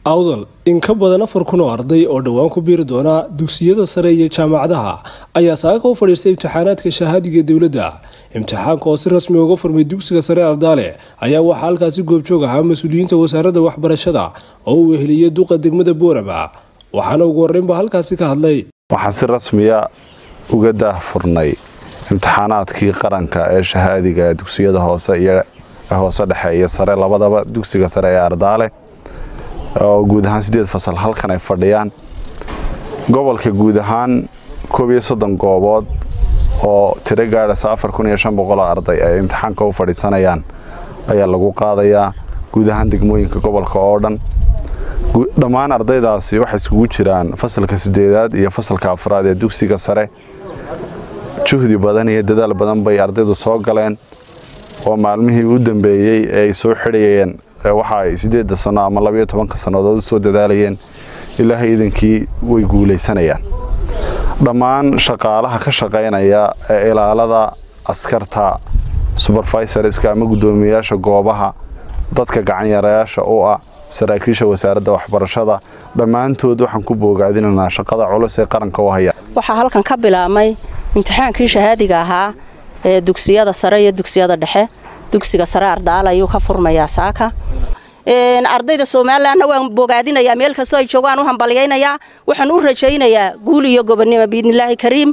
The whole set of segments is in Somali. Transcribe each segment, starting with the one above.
awdal in ka badan afar kun oo arday oo dhowaan ku biiri doona dugsiyada sare iyo jaamacadaha ayaa saaka u fadhiistay imtixaanaadka shahaadiga dowladda imtixaanka oo si rasmi uga furmay dugsiga sare ardaale ayaa waxaa halkaasi goobjoog ahaa mas-uuliyiinta wasaaradda waxbarashada oo uu weheliyey duqa degmada boorama waxaana ugu horreynba halkaasi ka hadlay waxaan si rasmiya uga daahfurnay imtixaanaadkii qaranka ee shahaadiga dugsiyada hoose iyo hoose dhexe iyo sare labadaba dugsiga sare ee ardaale oo guud ahaan sideed fasal halkan ay fadhiyaan gobolka guud ahaan koob iyo soddon goobood oo tiro gaadhasa afar kun iyo shan boqoloo arday ay imtixaanka u fadhiisanayaan ayaa lagu qaadayaa guud ahaan degmooyinka gobolka oo dhan dhammaan ardaydaasi waxay iskugu jiraan fasalka sideedaad iyo fasalka afraad ee dugsiga sare juhdi badan iyo dadaal badan bay ardaydu soo galeen oo maalmihii u dambeeyey ee ay soo xidhayeen waxa ay sideedda sano ama labayo tobanka sannadood usoo dadaalayeen ilaahay idankii way guulaysanayaan dhammaan shaqaalaha ka shaqaynaya ee ilaalada askarta suberfisorska ama guddoomiyayaasha goobaha dadka gacanyarayaasha u ah saraakiisha wasaaradda waxbarashada dhammaantood waxaan ku boogaadinaynaa shaqada culus ee qaranka u haya waxaa halkan ka bilaabmay imtixaankii shahaadiga ahaa ee dugsiyada sare iyo dugsiyada dhexe dugsiga sare ardaal ayuu ka furmayaa saaka ardayda somalilanna waan bogaadinayaa meel kastoo ay joogaan u hambalyaynayaa waxaan u rajaynayaa guul iyo gobonnimo biidnilaahi kariim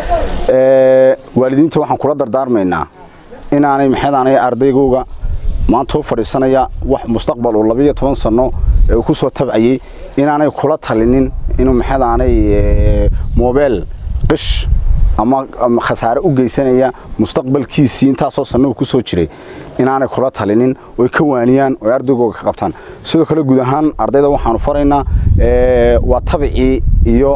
waalidiinta waxaan kula dardaarmaynaa inaanay maxeedaanay ardaygooga maanta u fadhiisanaya wax mustaqbal uu labiyo toban sanno ee uu ku soo tabcayey inaanay kula talinin inuu maxeedaanay mobeel qish ama khasaare u geysanaya mustaqbalkiisii intaasoo sannahu ku soo jiray inaanay kula talinin oy ka waaniyaan oy ardaygooga ka qabtaan sidoo kale guud ahaan ardayda waxaanu faraynaa waa tabicii iyo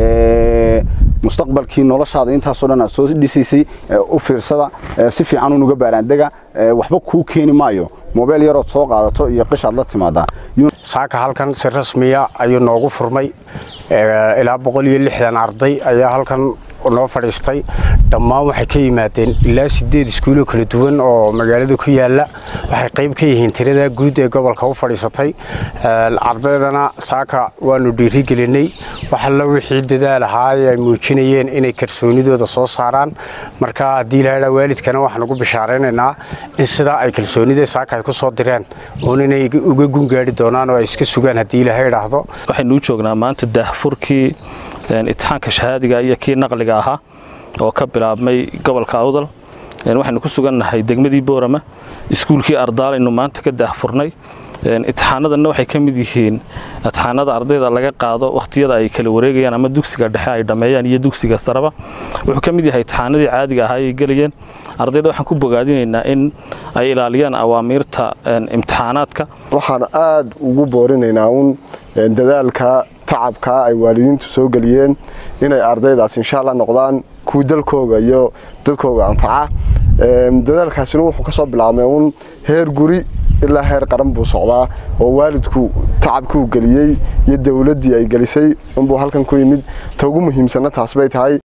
mustaqbalkii noloshaada intaasoo dhan aad soo dhisaysay u fiirsada si fiican unuga baaraandega waxba kuu keeni maayo mobeel yarood soo qaadato iyo qishaad la timaadaa saaka halkan si rasmiya ayuu noogu furmay ilaa boqol iyo lixdan arday ayaa halkan noo fadhiistay dhammaan waxay ka yimaadeen ilaa sideed iskuuloo kala duwan oo magaalada ku yaala waxay qayb ka yihiin tirada guud ee gobolka u fadhiisatay ardaydana saaka waanu dhiirigelinay waxalla wixii dadaal ahaa ay muujinayeen inay kalsoonidooda soo saaraan marka haddii lahaa waalidkana waxaan ugu bishaaraynaynaa in sidaa ay kalsoonida saaka ay ku soo direen uun inay uga gungaari doonaan oo ay iska sugaan haddii ilaha idhaahdo waxaynu u joognaa maanta daahfurkii imtixaanka shahaadiga iyo kii naqliga ahaa oo ka bilaabmay gobolka awdal waxaynu ku sugannahay degmadii boorama iskuulkii ardaalaynu maanta ka daahfurnay imtixaanadanna waxay ka mid yihiin imtixaanada ardayda laga qaado wakhtiyada ay kala wareegayaan ama dugsiga dhexe ay dhammeeyaan iyo dugsiga saraba wuxuu ka mid yahay imtixaanadii caadiga ahaa ay gelayeen ardayda waxaan ku bogaadinaynaa in ay ilaaliyaan awaamiirta imtixaanaadka waxaan aad ugu boorinaynaa uun dadaalka tacabka ay waalidiintu soo geliyeen inay ardaydaas insha alla noqdaan kuwii dalkooga iyo dadkooga anfaca dadaalkaasina wuxuu ka soo bilaabmay uun heer guri ilaa heer qaran buu socdaa oo waalidku tacabkuu geliyey iyo dowladdii ay gelisay unbuu halkan ku yimid ta ugu muhiimsanna taas bay tahay